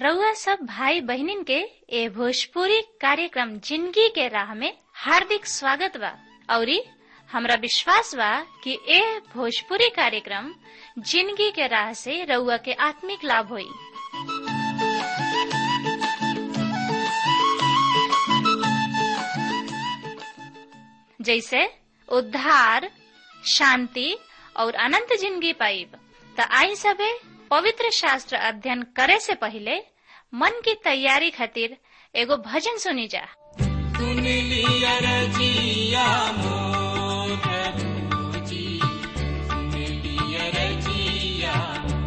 रउआ सब भाई बहिनीन के ए भोजपुरी कार्यक्रम जिंदगी के राह में हार्दिक स्वागत बा औरी हमरा विश्वास बा कि ए भोजपुरी कार्यक्रम जिंदगी के राह से रउआ के आत्मिक लाभ होई जैसे उद्धार शांति और अनंत जिंदगी पाइब त आई सबे पवित्र शास्त्र अध्ययन करे से पहले मन की तैयारी खातिर एगो भजन सुनी जा सुन लिया रजिया मोर प्रभुजी सुन लिया रजिया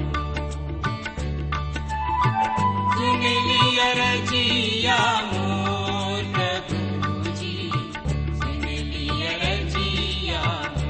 सुन लिया रजिया मोर प्रभुजी सुन लिया रजिया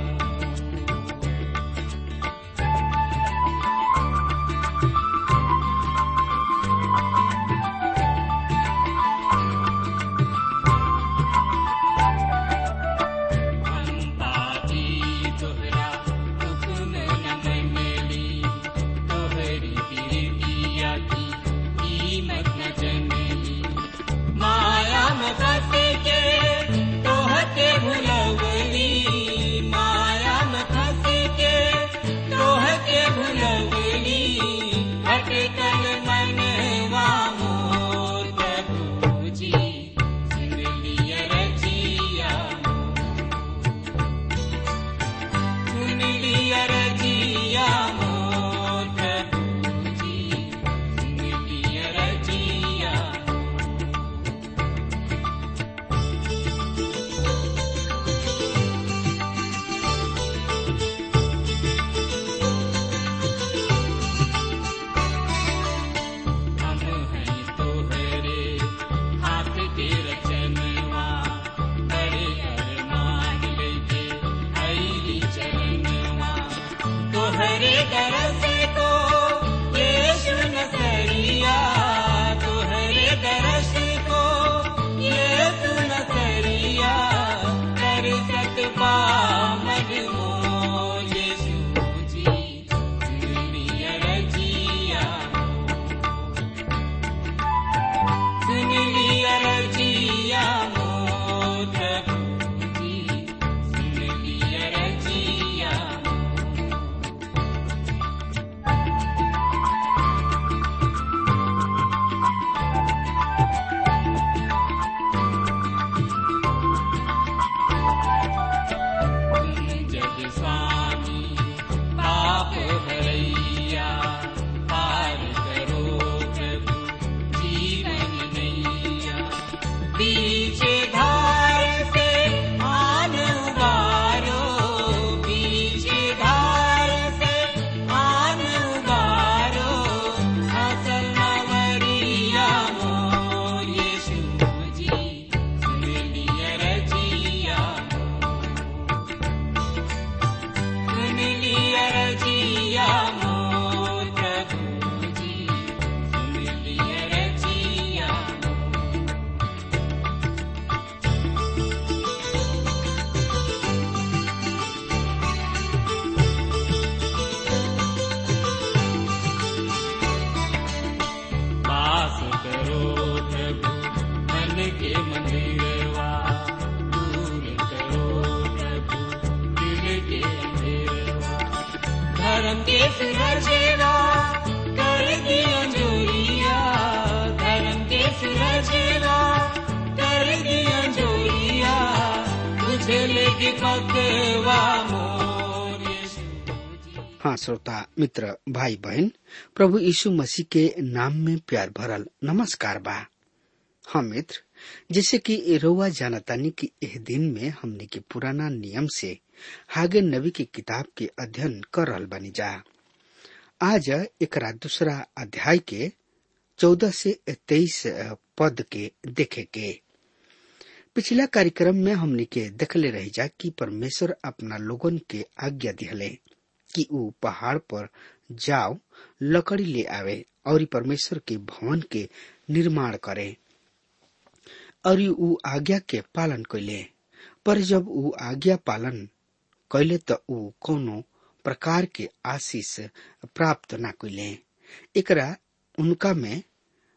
पापी तोहरा हुक्म न मनली तोहरी बिरतिया की कीमत न जनली माया में फंस के तोहके भुलवली माया में फंस के तोहके भुलवली भटकल मनवा मोर प्रभुजी सुन लिया रजिया सुन लिया रजिया मोर प्रभुजी सुन लिया रजिया हम हैं तोहरे हाथ के रचनवा बड़े अरमान लेके आईली चरणवा तोहरे दरस को यीशु नसरिया तोहरे दरस को यीशु नसरिया कर सकबा मजमो यीशु जी दुनिया रजिया सुन लिया रजिया मोर प्रभुजी सुन लिया रजिया जग स्वामी पाप भरैया पार करो प्रभु जीवन नैया बीचे धार से आन उबारो बीचे धार से आन उबारो असल नवरिया मोर यीशु जी सुन लिया रजिया सुन लिया रजिया मोर प्रभुजी सुन लिया रजिया वास करो प्रभु मन के मंदिरवा दूर करो प्रभु दिल के अंधेरवा धर्म के सुरजेवा कर दिया जोरिया धर्म के सुरजेवा कर दिया जोरिया तुझे लेके पकवा मोर यीशु जी हाँ श्रोता मित्र भाई बहन प्रभु यीशु मसीह के नाम में प्यार भरल नमस्कार बा हाँ मित्र जैसे कि रोवा जानतानी कि एह दिन में हमने के पुराना नियम से हागे नबी की किताब के अध्ययन कर रहल बानी जा आज एकरा दूसरा अध्याय के चौदह से तेईस पद के देखे के पिछला कार्यक्रम में हमने के देखले रही जा कि परमेश्वर अपना लोगन के आज्ञा दिहले कि ऊ पहाड़ पर जाओ लकड़ी ले आवे और परमेश्वर के भवन के निर्माण करे और ऊ आज्ञा के पालन कैले पर जब ऊ आज्ञा पालन कैले त ऊ कोनो प्रकार के आशीष प्राप्त न कैले एकरा उनका में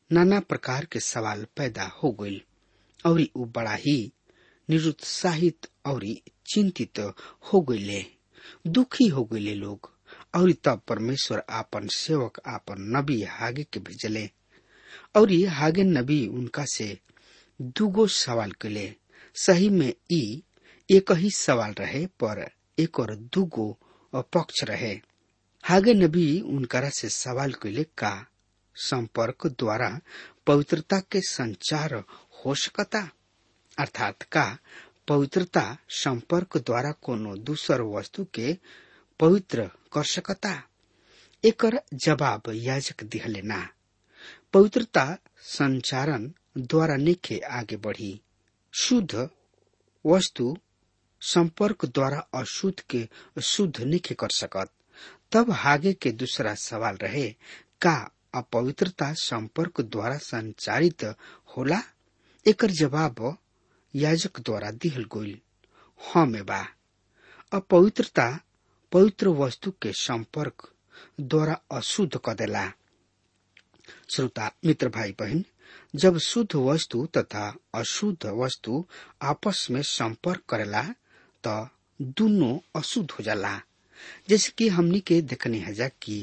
नाना प्रकार के सवाल पैदा हो गईल और ऊ बड़ा ही निरुत्साहित और चिंतित हो गईले दुखी हो गईले लोग और तब परमेश्वर आपन सेवक आपन नबी हागे के भेजले और हागे नबी उनका से दुगो सवाल कैले सही में ई एक ही सवाल रहे पर एक और दुगो पक्ष रहे हागे नबी उनकरा से सवाल कैले का संपर्क द्वारा पवित्रता के संचार हो सकता अर्थात का पवित्रता संपर्क द्वारा कोनो दूसर वस्तु के पवित्र कर सकता एकर जवाब याजक दिहले ना पवित्रता संचारण द्वारा निखे आगे बढ़ी शुद्ध वस्तु संपर्क द्वारा अशुद्ध के शुद्ध निखे कर सकत तब आगे के दूसरा सवाल रहे का अपवित्रता संपर्क द्वारा संचारित होला एकर जवाब याजक द्वारा दिहल गईल हाँ में बा अपवित्रता पवित्र वस्तु के संपर्क द्वारा अशुद्ध क देला श्रोता मित्र भाई बहन जब शुद्ध वस्तु तथा अशुद्ध वस्तु आपस में संपर्क करेला तो दोनों अशुद्ध हो जाला जैसे कि हमनी के देखने हजा कि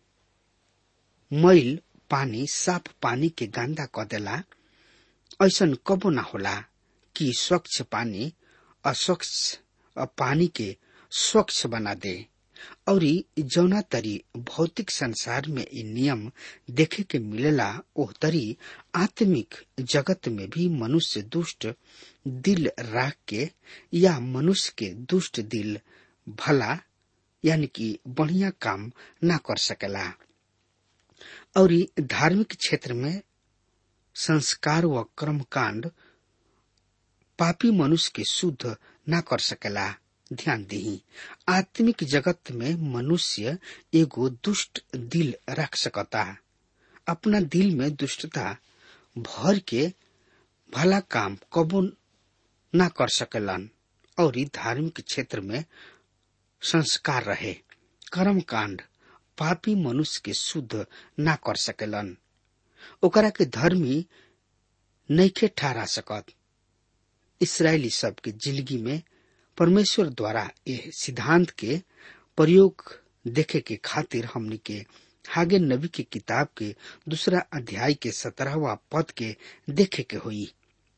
मैल पानी साफ पानी के गंदा क देला ऐसन कबो ना होला कि स्वच्छ पानी अस्वच्छ पानी के स्वच्छ बना दे और जौना तरी भौतिक संसार में इ नियम देखे के मिलेला ओह तरी आत्मिक जगत में भी मनुष्य दुष्ट दिल राख के या मनुष्य के दुष्ट दिल भला यानी कि बढ़िया काम ना कर सकेला और धार्मिक क्षेत्र में संस्कार व कर्म कांड पापी मनुष्य के शुद्ध ना कर सकेला ध्यान दी आत्मिक जगत में मनुष्य एगो दुष्ट दिल रख सकता अपना दिल में दुष्टता भर के भला काम कबो ना कर सकेलन और धार्मिक क्षेत्र में संस्कार रहे कर्म कांड पापी मनुष्य के शुद्ध ना कर सकेलन ओकरा के धर्मी नैखे ठहरा सकत इसराइली सब के जिंदगी में परमेश्वर द्वारा यह सिद्धांत के प्रयोग देखे के खातिर हमनी के हागे नबी की किताब के दूसरा अध्याय के सत्रहवा पद के देखे के हुई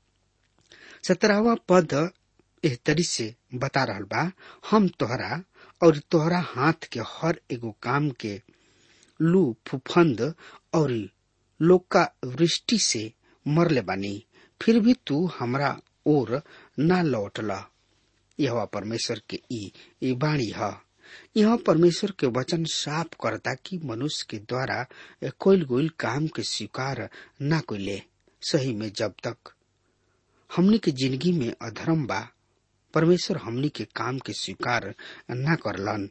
सत्रहवा पद एह तरी से बता रहल बा हम तोहरा और तोहरा हाथ के हर एगो काम के लू फुफंद और लोका वृष्टि से मरले बानी फिर भी तू हमरा ओर ना लौटला यह परमेश्वर के ई ई वाणी है यह परमेश्वर के वचन साफ करता कि मनुष्य के द्वारा कोईल गोईल काम के स्वीकार ना कोइले सही में जब तक हमनी के जिंदगी में अधर्म बा परमेश्वर हमनी के काम के स्वीकार ना करलन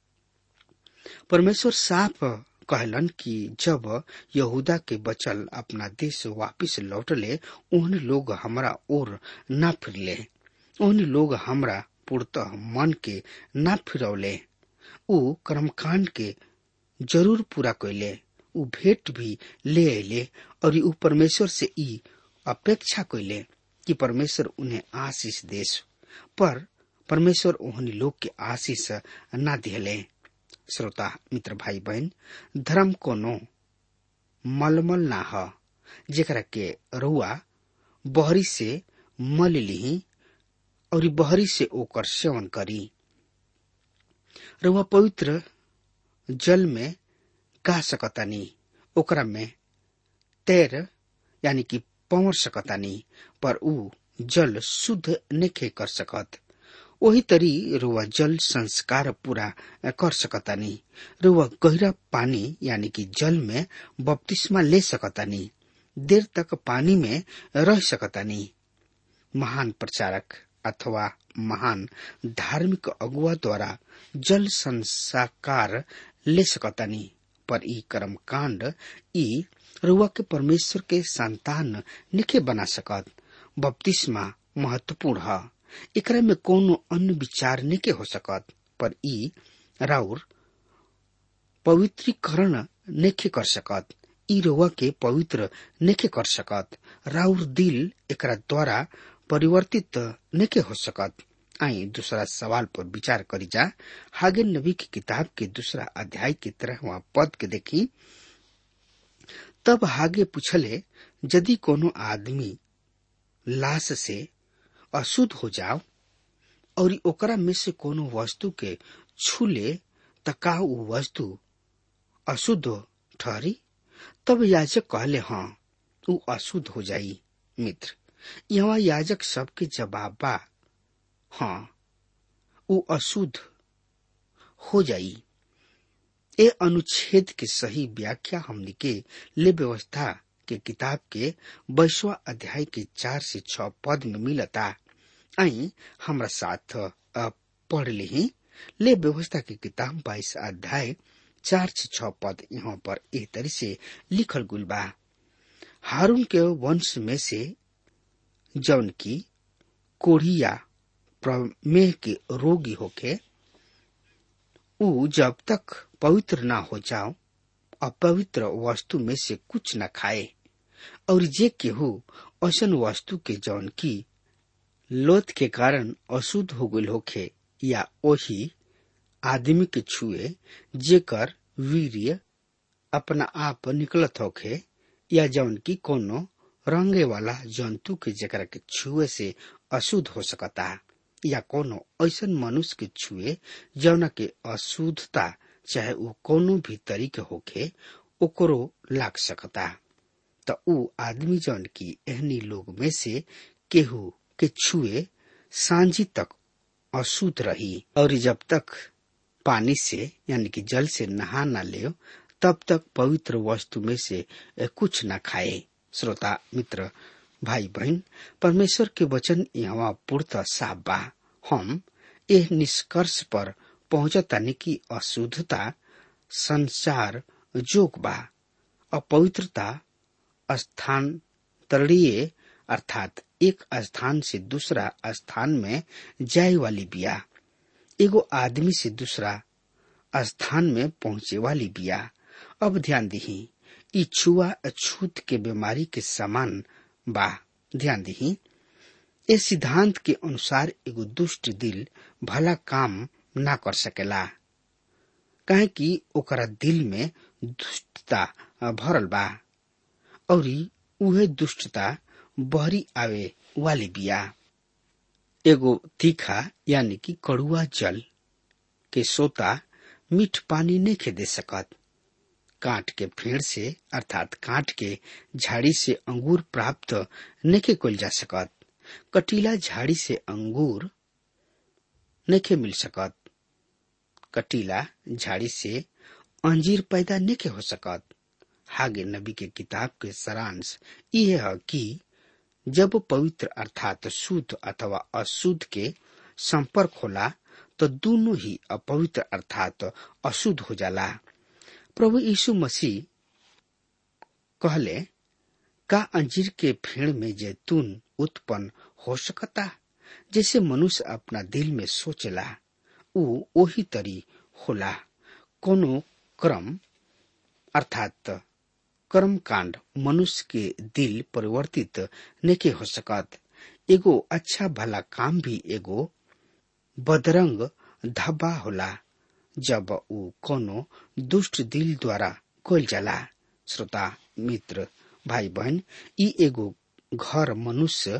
परमेश्वर साफ कहलन कि जब यहूदा के बचल अपना देश वापिस लौटले उन लोग हमरा ओर ना फिरले उन लोग हमरा पूर्णतः मन के ना फिरौले ऊ कर्मकांड के जरूर पूरा कैले ऊ भेंट भी ले अले और ऊ परमेश्वर से ई अपेक्षा कैले कि परमेश्वर उन्हें आशीष देश पर परमेश्वर ओहनी लोग के आशीष ना दिले श्रोता मित्र भाई बहन धर्म कोनो मलमल ना ह जेकरा के रुआ बहरी से मल लिही और बहरी से ओकर सेवन करी रुआ पवित्र जल में गा सकतानी ओकरा में तैर यानी कि पवर सकतानी पर ऊ जल शुद्ध नेखे कर सकत वही तरी रुआ जल संस्कार पूरा कर सकतानी रुआ गहरा पानी यानी कि जल में बपतिस्मा ले सकतानी देर तक पानी में रह सकतानी महान प्रचारक अथवा महान धार्मिक अगुआ द्वारा जल संसाकार ले सकतानी पर ई कर्म कांड ई रुआ के परमेश्वर के संतान निखे बना सकत बपतिस्मा महत्वपूर्ण है एकरा में कोनो अन्य विचार निके हो सकत पर ई राउर पवित्रीकरण नेखे कर सकत ई रउआ के पवित्र नेके कर सकत राउर दिल एकरा द्वारा परिवर्तित नेके हो सकत आई दूसरा सवाल पर विचार करी जा हागे नबी की किताब के दूसरा अध्याय की तरह वहाँ पद के देखी तब हागे पूछले यदि कोनो आदमी लाश से अशुद्ध हो जाओ और ओकरा में से कोनो वस्तु के छूले त का ऊ वस्तु अशुद्ध ठहरी तब याजक कहले हाँ ऊ अशुद्ध हो जाई मित्र यहाँ याजक सबके जवाब बा हाँ ऊ अशुद्ध हो जाई ए अनुच्छेद के सही व्याख्या हमनी के ले व्यवस्था के किताब के बैसवा अध्याय के चार से छ पद में मिलता आई हमरा साथ पढ़ ली ले व्यवस्था की किताब बाईस अध्याय चार से छ पद यहाँ पर एह तरी से लिखल गुल बा हारून के वंश में से जौन की कोढ़िया प्रमेह के रोगी होके ऊ जब तक पवित्र ना हो जाओ अपवित्र वस्तु में से कुछ न खाए और जे केहू ऐसन वस्तु के जौन की लोथ के कारण अशुद्ध हो गल होखे या ओही आदमी के छुए जेकर वीर्य अपना आप निकलत होखे या जौन की कोनो रंगे वाला जंतु के जकरा के छुए से अशुद्ध हो सकता या कोनो ऐसन मनुष्य के छुए जौना के अशुद्धता चाहे वो कोनो भी तरीके होखे ओकरो लाग सकता त ऊ आदमी जौन की एहनी लोग में से केहू के छुए सांझी तक अशुद्ध रही और जब तक पानी से यानी कि जल से नहा न ले तब तक पवित्र वस्तु में से कुछ न खाए श्रोता मित्र भाई बहन परमेश्वर के वचन यहाँ पूर्त साफ बा हम यह निष्कर्ष पर पहुंचतानी की अशुद्धता संसार जोग बा अपवित्रता स्थानांतरणीय अर्थात एक स्थान से दूसरा स्थान में जाए वाली बिया एगो आदमी से दूसरा स्थान में पहुंचे वाली बिया अब ध्यान दही ई छुआ अछूत के बीमारी के समान बा ध्यान दही इस सिद्धांत के अनुसार एगो दुष्ट दिल भला काम ना कर सकेला काहे कि ओकरा दिल में दुष्टता भरल बा और उहे दुष्टता बहरी आवे वाली बिया एगो तीखा यानी कि कड़ुआ जल के सोता मीठ पानी नहीं खे दे सकत काट के फेड़ से अर्थात काट के झाड़ी से अंगूर प्राप्त नहीं कोल जा सकत कटीला झाड़ी से अंगूर नहीं मिल सकत कटीला झाड़ी से अंजीर पैदा नहीं हो सकत हागे नबी के किताब के सारांश यह है कि जब पवित्र अर्थात शुद्ध अथवा अशुद्ध के संपर्क होला तो दोनों ही अपवित्र अर्थात अशुद्ध हो जाला प्रभु यीशु मसीह कहले का अंजीर के फेड़ में जैतून उत्पन्न हो सकता जैसे मनुष्य अपना दिल में सोचला ऊ ओही तरी होला कोनो क्रम अर्थात कर्म कांड मनुष्य के दिल परिवर्तित नहीं हो सकत एगो अच्छा भला काम भी एगो बदरंग धब्बा होला जब ऊ कोनो दुष्ट दिल द्वारा कोल जाला श्रोता मित्र भाई बहन ई एगो घर मनुष्य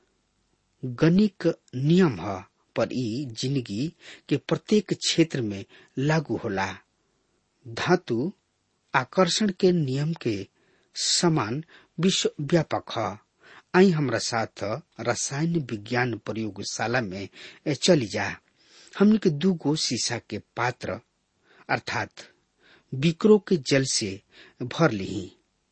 गणिक नियम है पर ई जिंदगी के प्रत्येक क्षेत्र में लागू होला धातु आकर्षण के नियम के समान विश्व व्यापक है आई हमरा साथ रसायन विज्ञान प्रयोगशाला में चली जा हमने के दू गो शीशा के पात्र अर्थात बिक्रो के जल से भर ली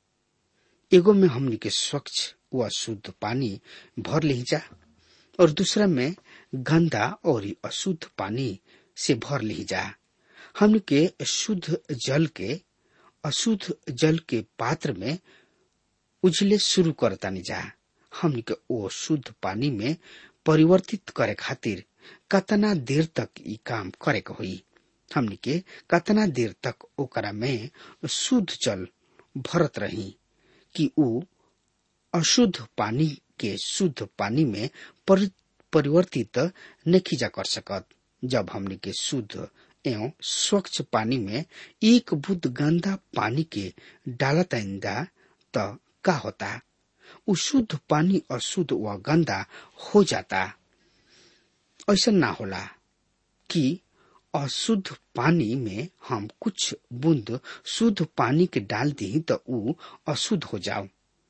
एगो में हमने के स्वच्छ व शुद्ध पानी भर ली जा और दूसरा में गंदा और अशुद्ध पानी से भर ली जा हमने के शुद्ध जल के अशुद्ध जल के पात्र में उजले शुरू करतानी जा हमने के ओ शुद्ध पानी में परिवर्तित करे खातिर कतना देर तक ई काम करे के होई हमने के कतना देर तक ओकरा में शुद्ध जल भरत रही कि ऊ अशुद्ध पानी के शुद्ध पानी में परि, परिवर्तित नहीं जा कर सकत जब हमने के शुद्ध एवं स्वच्छ पानी में एक बुद्ध गंदा पानी के डालत आइंदा त का होता उ शुद्ध पानी अशुद्ध व गंदा हो जाता ऐसा ना होला कि अशुद्ध पानी में हम कुछ बूंद शुद्ध पानी के डाल दी तो ऊ अशुद्ध हो जाओ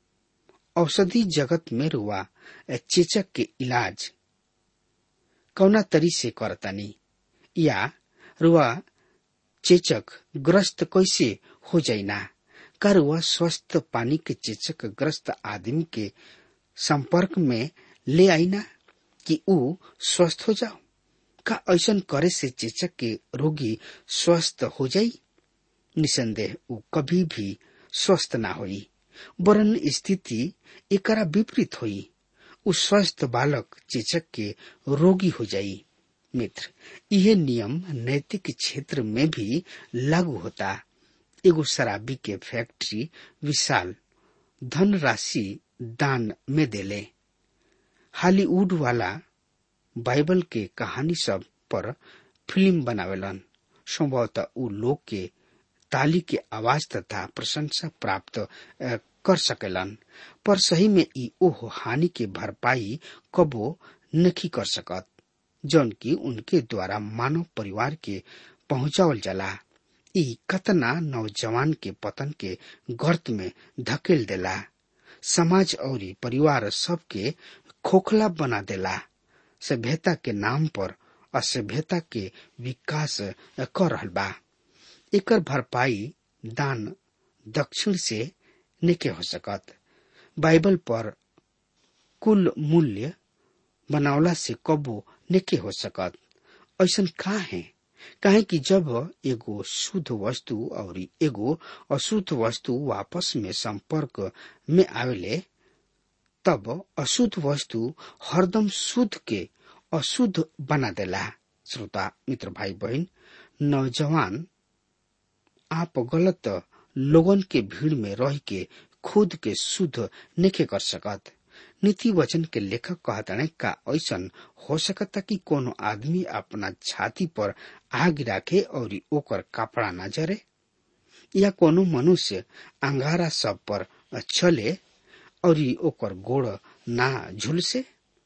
औषधि जगत में रुआ चेचक के इलाज कौना तरी से करतानी या रुआ चेचक ग्रस्त कैसे हो जाइना का रुआ स्वस्थ पानी के चेचक ग्रस्त आदमी के संपर्क में ले आईना कि ऊ स्वस्थ हो जाओ का ऐसा करे से चेचक के रोगी स्वस्थ हो जाई निसंदेह ऊ कभी भी स्वस्थ ना होई वरन स्थिति एकरा विपरीत हुई उ स्वस्थ बालक चेचक के रोगी हो जाई मित्र यह नियम नैतिक क्षेत्र में भी लागू होता एगो शराबी के फैक्ट्री विशाल धन राशि दान में देले हॉलीवुड वाला बाइबल के कहानी सब पर फिल्म बनावेलन संभवतः उ लोग के ताली के आवाज तथा प्रशंसा प्राप्त कर सकेलन पर सही में ई ओह हानि के भरपाई कबो नहीं कर सकत जौन की उनके द्वारा मानव परिवार के पहुंचावल जाला ई कतना नौजवान के पतन के गर्त में धकेल देला समाज और परिवार सबके खोखला बना देला सभ्यता के नाम पर असभ्यता के विकास कर रहल बा एकर भरपाई दान दक्षिण से निके हो सकत बाइबल पर कुल मूल्य बनावला से कबो निके हो सकत ऐसा का है काहे कि जब एगो शुद्ध वस्तु और एगो अशुद्ध वस्तु वापस में संपर्क में आवेले तब अशुद्ध वस्तु हरदम शुद्ध के अशुद्ध बना देला श्रोता मित्र भाई बहन नौजवान आप गलत लोगन के भीड़ में रह के खुद के शुद्ध नहीं कर सकत नीति वचन के लेखक कहताने का ऐसा हो सकता कि कोनो आदमी अपना छाती पर आग राखे और ओकर कपड़ा न जरे या कोनो मनुष्य अंगारा सब पर चले और ओकर गोड़ ना झुलसे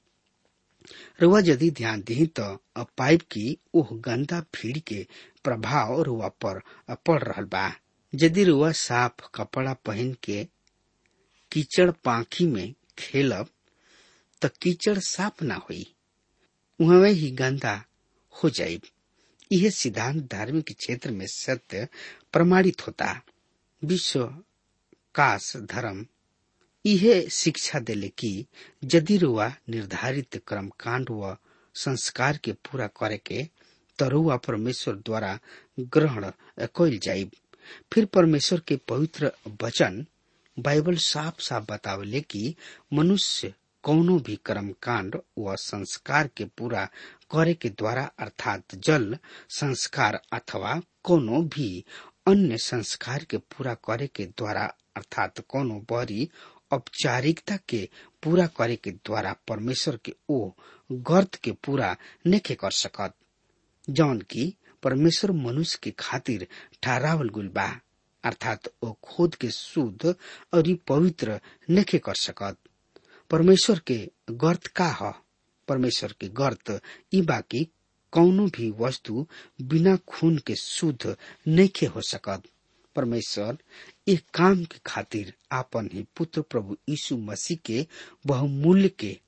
रुआ यदि ध्यान दी तो पाइप की ओह गंदा भीड़ के प्रभाव रुआ पर पड़ रहा बा यदि रुआ साफ कपड़ा पहन के कीचड़ पाखी में खेलब त कीचड़ साफ ना हुई वह ही गंदा हो जाये यह सिद्धांत धार्मिक क्षेत्र में सत्य प्रमाणित होता विश्व काश धर्म यह शिक्षा देले कि यदि रुआ निर्धारित कर्म कांड व संस्कार के पूरा करे के तरुआ परमेश्वर द्वारा ग्रहण कल जाये फिर परमेश्वर के पवित्र वचन बाइबल साफ साफ बतावले कि मनुष्य कौनो भी कर्म कांड व संस्कार के पूरा करे के द्वारा अर्थात जल संस्कार अथवा कोनो भी अन्य संस्कार के पूरा करे के द्वारा अर्थात कोनो बड़ी औपचारिकता के पूरा करे के द्वारा परमेश्वर के ओ गर्त के पूरा नहीं कर सकत जौन की परमेश्वर मनुष्य के खातिर ठहरावल गुल बा अर्थात ओ खुद के शुद्ध और पवित्र नहीं कर सकत परमेश्वर के गर्त का ह परमेश्वर के गर्त ई बाकी कौनो भी वस्तु बिना खून के शुद्ध नहीं हो सकत परमेश्वर एक काम के खातिर आपन ही पुत्र प्रभु यीशु मसीह के बहुमूल्य के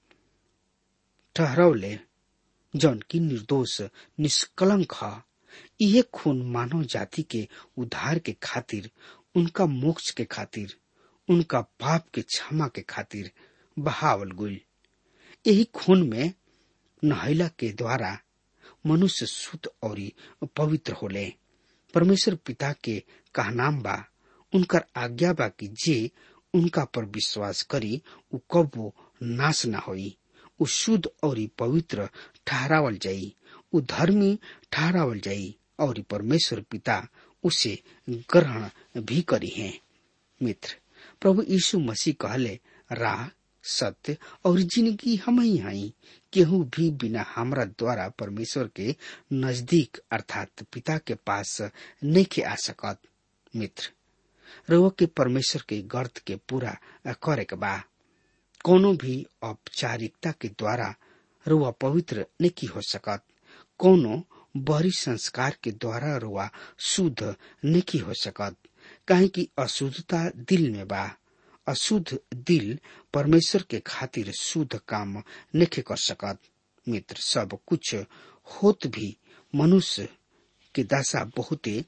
ठहरौले जौन की निर्दोष निष्कलंक ह यह खून मानव जाति के उद्धार के खातिर उनका मोक्ष के खातिर उनका पाप के क्षमा के खातिर बहावल गुल यही खून में नहैला के द्वारा मनुष्य शुद्ध और पवित्र होले परमेश्वर पिता के कहनाम बा उनकर आज्ञा बा कि जे उनका पर विश्वास करी उ कबो नाश न होई उ शुद्ध और पवित्र ठहरावल जाई उ धर्मी ठहरावल जाई और परमेश्वर पिता उसे ग्रहण भी करी है मित्र प्रभु यीशु मसीह कहले राह सत्य और जिंदगी हम ही हई केहू भी बिना हमरा द्वारा परमेश्वर के नजदीक अर्थात पिता के पास नहीं के आ सकत मित्र रउआ के परमेश्वर के गर्त के पूरा करे के बा कोनो भी औपचारिकता के द्वारा रुआ पवित्र नहीं हो सकत कोनो बहरी संस्कार के द्वारा रुआ शुद्ध नहीं हो सकत काहे कि अशुद्धता दिल में बा अशुद्ध दिल परमेश्वर के खातिर शुद्ध काम नहीं कर सकत मित्र सब कुछ होत भी मनुष्य के दशा बहुते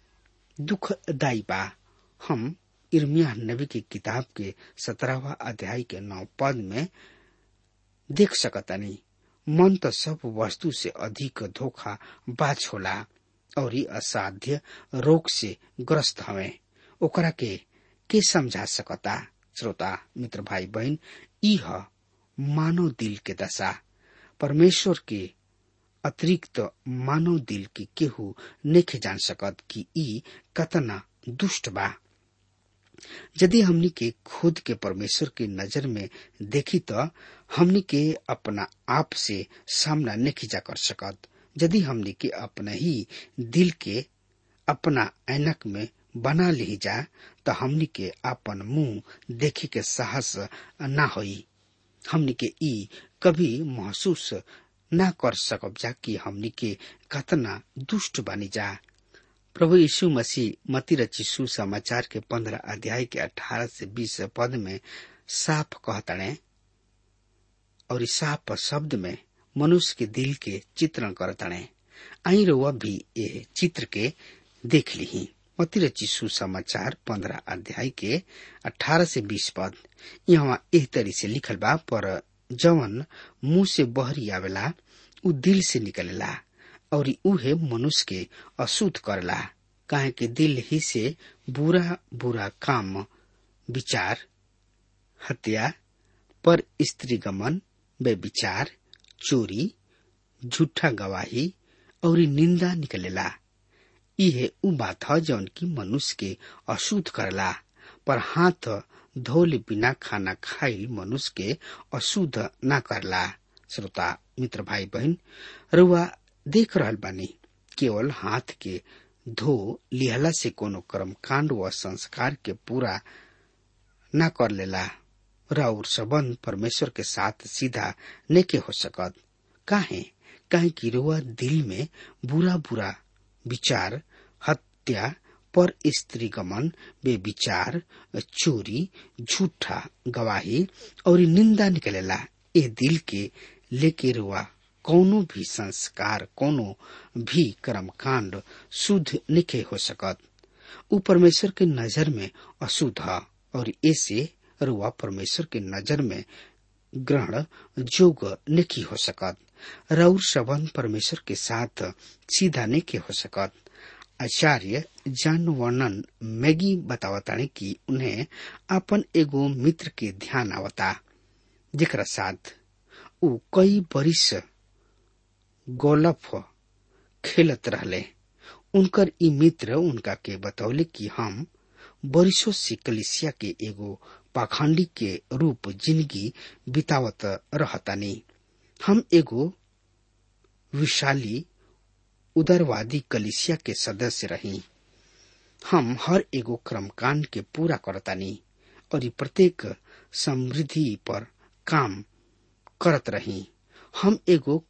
दुखदायी बा हम इर्मिया नबी की किताब के सत्रहवा अध्याय के नौ पद में देख सकतनी मन तो सब वस्तु से अधिक धोखा बाज होला और ई असाध्य रोग से ग्रस्त हवे ओकरा के के समझा सकता श्रोता मित्र भाई बहन ई ह मानव दिल के दशा परमेश्वर के अतिरिक्त मानव दिल के केहू नहीं जान सकत कि ई कतना दुष्ट बा यदि हमनी के खुद के परमेश्वर के नजर में देखी तो हमनी के अपना आप से सामना नहीं जा कर सकत यदि हमनी के अपना ही दिल के अपना ऐनक में बना ली जा तो हमनी के अपन मुंह देखे के साहस ना होई हमनी के ई कभी महसूस ना कर सकब जा कि हमनी के कतना दुष्ट बनी जा प्रभु यीशु मसीह मती रची सुसमाचार के पंद्रह अध्याय के अठारह से बीस पद में साफ कहतड़े और इस साफ शब्द में मनुष्य के दिल के चित्रण करतड़े आई रुआ भी ये चित्र के देख ली मती रची सुसमाचार पंद्रह अध्याय के अठारह से बीस पद यहाँ एह तरी से लिखल बा पर जवन मुंह से बहरी आवेला उ दिल से निकलेला और उहे मनुष्य के अशुद्ध करला काहे कि दिल ही से बुरा बुरा काम विचार हत्या पर स्त्री गमन विचार चोरी झूठा गवाही और निंदा निकलेला इहे उ बात ह जौन की मनुष्य के अशुद्ध करला पर हाथ धोले बिना खाना खाइल मनुष्य के अशुद्ध न करला श्रोता मित्र भाई बहन रुआ देख रहल बानी केवल हाथ के धो लिहला से कोनो कर्म कांड व संस्कार के पूरा न कर लेला और संबंध परमेश्वर के साथ सीधा नेके हो सकत काहे काहे कि रुआ दिल में बुरा बुरा विचार हत्या पर स्त्री गमन बेविचार चोरी झूठा गवाही और निंदा निकलेला ए दिल के लेके रुआ कोनो भी संस्कार कोनो भी कर्म कांड शुद्ध निखे हो सकत उ परमेश्वर के नजर में अशुद्ध है और ऐसे रुआ परमेश्वर के नजर में ग्रहण जोग नहीं हो सकत रउर संबंध परमेश्वर के साथ सीधा नहीं हो सकत आचार्य जॉन वर्णन मैगी बतावताने कि उन्हें अपन एगो मित्र के ध्यान आवता जेकरा साथ उ कई बरिस गोलफ खेलत रहले उनकर ई मित्र उनका के बतौले कि हम बरिसों से कलिसिया के एगो पाखंडी के रूप जिंदगी बितावत रहतानी हम एगो विशाली उदारवादी कलिसिया के सदस्य रही हम हर एगो क्रमकांड के पूरा करतानी और ई प्रत्येक समृद्धि पर काम करत रही हम एगो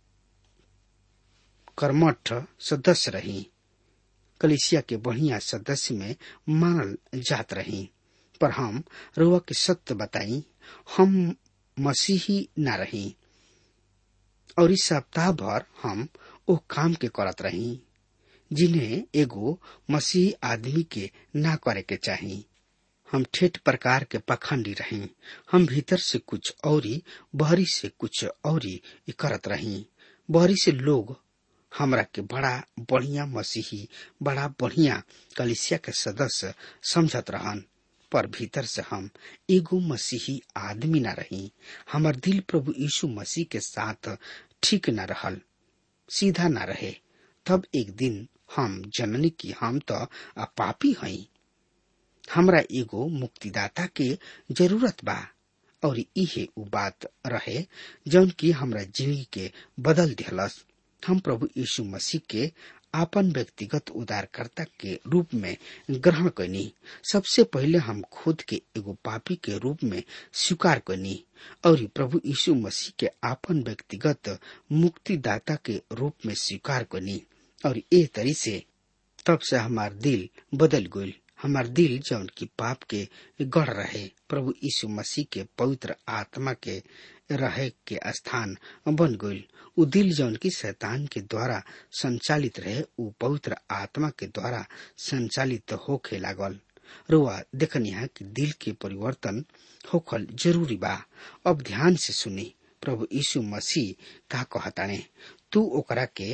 कर्मठ सदस्य रही कलिसिया के बढ़िया सदस्य में मानल जात रही पर हम रुआ के सत्य बताई हम मसीही न रही और इस सप्ताह भर हम ओ काम के करत रही जिन्हें एगो मसीह आदमी के ना करे के चाही हम ठेठ प्रकार के पखंडी रही हम भीतर से कुछ औरी बहरी से कुछ औरी करत रही बहरी से लोग हमरा के बड़ा बढ़िया मसीही बड़ा बढ़िया कलिसिया के सदस्य समझत रहन पर भीतर से हम एगो मसीही आदमी न रही हमार दिल प्रभु यीशु मसीह के साथ ठीक न रहल सीधा न रहे तब एक दिन हम जननी की हम तो पापी हई हमरा एगो मुक्तिदाता के जरूरत बा और इहे उ बात रहे जौन की हमरा जिंदगी के बदल दिहलस हम प्रभु यीशु मसीह के आपन व्यक्तिगत उदारकर्ता के रूप में ग्रहण करनी सबसे पहले हम खुद के एगो पापी के रूप में स्वीकार करनी और प्रभु यीशु मसीह के आपन व्यक्तिगत मुक्तिदाता के रूप में स्वीकार करनी और ए तरी से तब से हमार दिल बदल गई हमार दिल जौन की पाप के गढ़ रहे प्रभु यीशु मसीह के पवित्र आत्मा के रहे के स्थान बन गई उ दिल जौन की शैतान के द्वारा संचालित रहे उ पवित्र आत्मा के द्वारा संचालित होखे लागल रुआ देखनिया कि दिल के परिवर्तन होखल जरूरी बा अब ध्यान से सुनी प्रभु यीशु मसीह का कहताने तू ओकरा के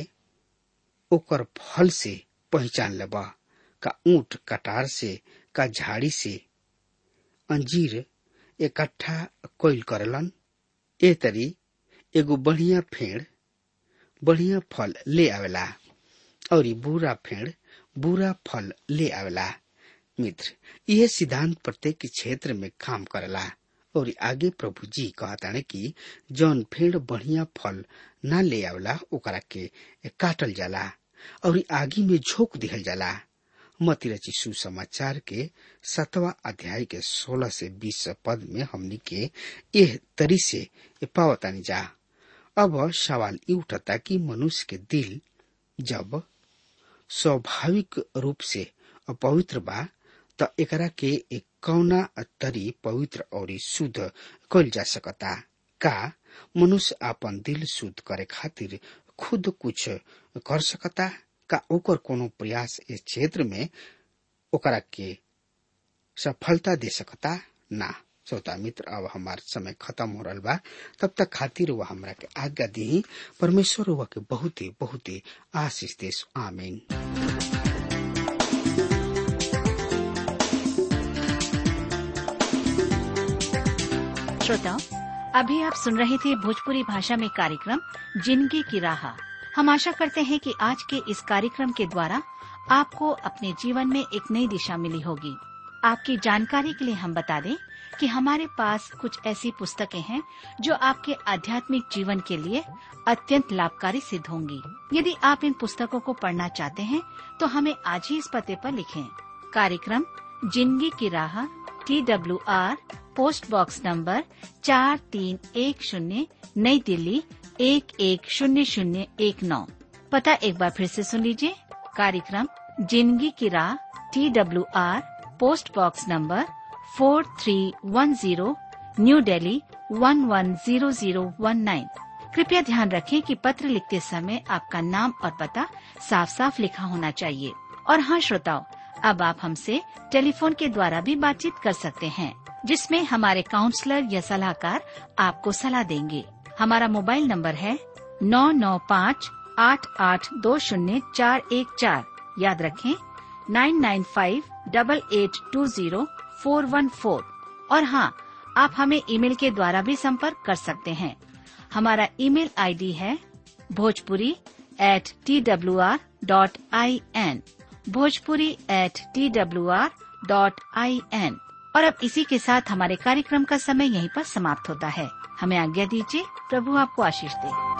ओकर फल से पहचान लेबा का ऊंट कटार से का झाड़ी से अंजीर इकट्ठा कोइल करलन ए तरी एगो बढ़िया फेड़ बढ़िया फल ले आवेला और बुरा फेड़ बुरा फल ले आवेला मित्र यह सिद्धांत प्रत्येक क्षेत्र में काम करेला और आगे प्रभु जी कहताने कि जौन फेड़ बढ़िया फल ना ले आवेला ओकरा के काटल जाला और आगी में झोंक दिहल जाला मती रची सुसमाचार के सतवा अध्याय के सोलह से बीस पद में हमनी के यह तरी से पावतानी जा अब सवाल ये उठता कि मनुष्य के दिल जब स्वाभाविक रूप से अपवित्र बा त एकरा के एक कौना तरी पवित्र और शुद्ध कल जा सकता का मनुष्य अपन दिल शुद्ध करे खातिर खुद कुछ कर सकता का ओकर कोनो प्रयास इस क्षेत्र में ओकरा के सफलता दे सकता ना श्रोता मित्र अब हमार समय खत्म हो रहा बा तब तक खातिर वह हमरा के आज्ञा दी परमेश्वर वह के बहुत ही बहुत ही आशीष देश आमीन श्रोताओं अभी आप सुन रहे थे भोजपुरी भाषा में कार्यक्रम जिंदगी की राह हम आशा करते हैं कि आज के इस कार्यक्रम के द्वारा आपको अपने जीवन में एक नई दिशा मिली होगी आपकी जानकारी के लिए हम बता दें कि हमारे पास कुछ ऐसी पुस्तकें हैं जो आपके आध्यात्मिक जीवन के लिए अत्यंत लाभकारी सिद्ध होंगी यदि आप इन पुस्तकों को पढ़ना चाहते हैं तो हमें आज ही इस पते पर लिखें कार्यक्रम जिंदगी की राह T W R post box number चार तीन एक शून्य नई दिल्ली एक एक शून्य शून्य एक नौ पता एक बार फिर से सुन लीजिए कार्यक्रम जिंदगी की राह T W R post box number four three one zero new Delhi one one zero zero one nine कृपया ध्यान रखें कि पत्र लिखते समय आपका नाम और पता साफ साफ लिखा होना चाहिए और हाँ श्रोताओं अब आप हमसे टेलीफोन के द्वारा भी बातचीत कर सकते हैं जिसमें हमारे काउंसलर या सलाहकार आपको सलाह देंगे हमारा मोबाइल नंबर है नौ नौ पाँच आठ आठ दो शून्य चार एक चार याद रखें nine nine five double eight two zero four one four और हाँ आप हमें ईमेल के द्वारा भी संपर्क कर सकते हैं हमारा ईमेल आईडी है Bhojpuri at T W R dot I N Bhojpuri at T W R dot I N और अब इसी के साथ हमारे कार्यक्रम का समय यहीं पर समाप्त होता है हमें आज्ञा दीजिए प्रभु आपको आशीष दे